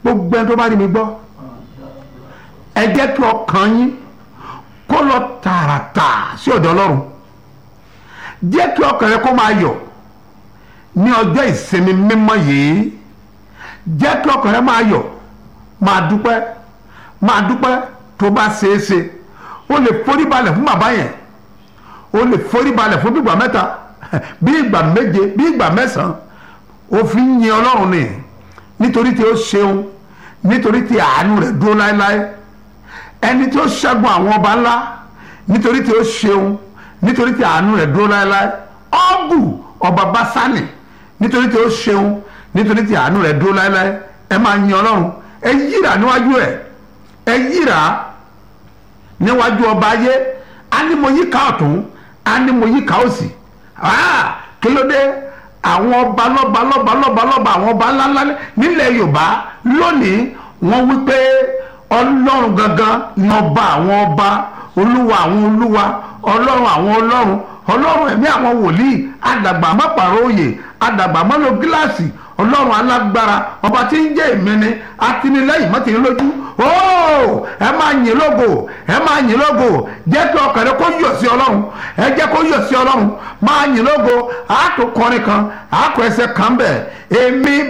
gbogbo ẹni tó bá rí mi gbọ́ ẹ jẹ́ kí ọkàn yín kó lọ tààràtà sí ọ̀dọ̀ ọlọ́run jẹ́ kí ọkàn rẹ kó máa yọ̀ ní ọjọ́ ìsinmi mímọ́ yìí jẹ́ kí ọkàn rẹ máa yọ̀ máa dúpẹ́ máa dúpẹ́ tó bá ṣeé ṣe o lè forí balẹ̀ fún bàbá yẹn o lè forí balẹ̀ fún bí ìgbà mẹ́ta bí ìgbà méje bí ìgbà mẹ́sàn-án o fi ń yin ọlọ́run ni nítorí tí ó ṣeun nítorí tí àánú rẹ̀ dúró láéláé ẹni tí ó ṣẹ́gun àwọn ọba ńlá nítorí tí ó ṣeun nítorí tí àánú rẹ̀ dúró láéláé ọ́gù ọba básánì nítorí tí ó ṣeun nítorí tí àánú rẹ̀ dúró láéláé ẹ máa yin ọlọ́run ẹ yíra níwájú ẹ ẹ yíra níwájú ọba ayé á ní mo yí ká ọ̀tún á ní mo yí ká òsì kí ló dé àwọn ọba lọ́ba lọ́ba lọ́ba lọ́ba àwọn ọba ńláńlá nílẹ̀ yorùbá lónìí wọ́n wí pé ọlọ́run gangan ni ọba àwọn ọba olúwa àwọn olúwa ọlọ́run àwọn ọlọ́run ọlọ́run ẹ̀mí àwọn wòlíì àdàgbà mọ́pàrọ̀ òye àdàgbà mọ́lò gíláàsì ọlọ́run alágbára ọba tí ń jẹ́ ìmíní atinilẹ́yìn mọ́tìní lójú ooo ẹ máa yìn lógo ẹ máa yìn lógo jẹ́ kí ọkàn rẹ kó yọ̀ sí ọlọ́run ẹ jẹ́ kó yọ̀ sí ọlọ́run máa yìn lógo àátò kọrin kan àátò ẹsẹ̀ kan bẹ̀ èmi